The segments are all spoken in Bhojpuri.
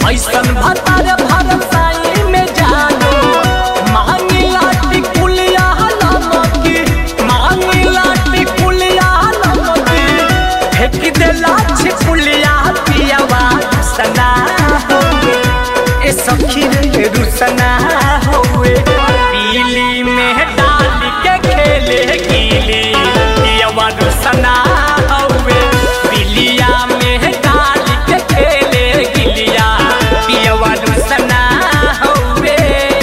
ऐसन भतार भरसाई में जानो मांगी लाटी कुलिया लमकी मांगी लाटी कुलिया लमकी फेंक दे लाठी कुलिया पियावा सना होवे ए सखी रे रुसना होवे पीली में डाल के खेले गिली पियावा रुसना होवे पिलिया में डाल के खेले गिलिया पियावा रुसना होवे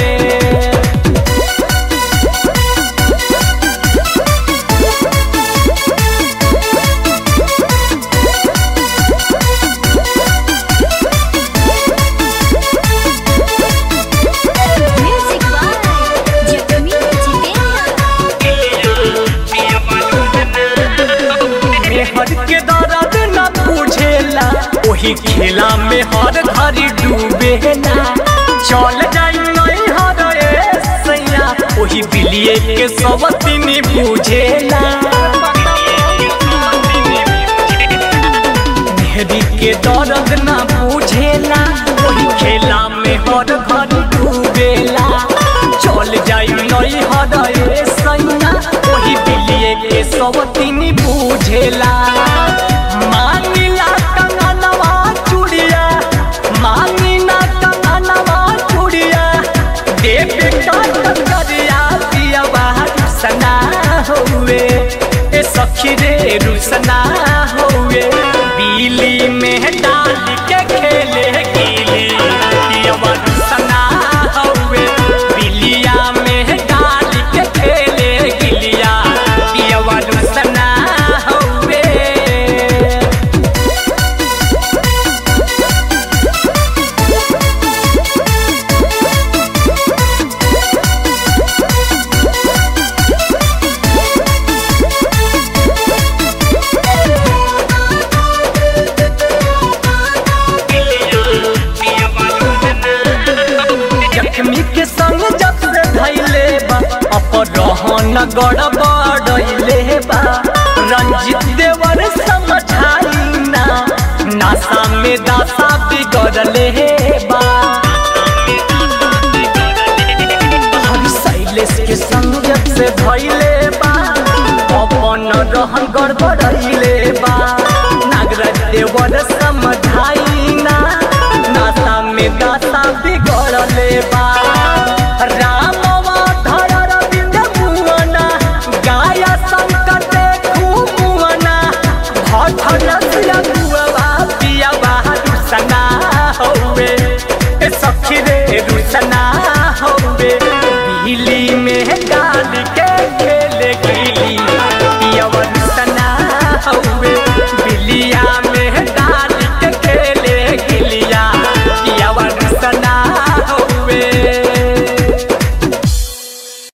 Music by Giacomo मेहर के दर्द न बुझेला ओही खेला में हर घड़ी डूबेला चल जाई नहीं हर ए सैया ओही बिलिए के सब दिन बुझेला मेहरी के दर्द न बुझेला ओही खेला में हर घड़ी डूबेला चल जाई नहीं हर ए सैया ओही बिलिए के सब दिन बुझेला मांगिला कंगनवा चूड़िया मांगिना कंगनवा चूड़िया देवे काट करिया पिया बाहर सना हुए ए सखी रे रुसना हुए बीली में डाल के खेले गिली पिया रुसना हुए बिलिया में डाल के खेले गिलिया पिया रुसना हुए जख्मी के संग जब से धैले बा अपरहन गड़बड़ैले बा रंजित देवर समझाई ना नासा में दासा बिगड़ले बा हरि शैलेश के संग जब से धैले बा अपन रहन गड़बड़ैले बा नागराज देवर समझाई ना नासा में दासा बिगड़ले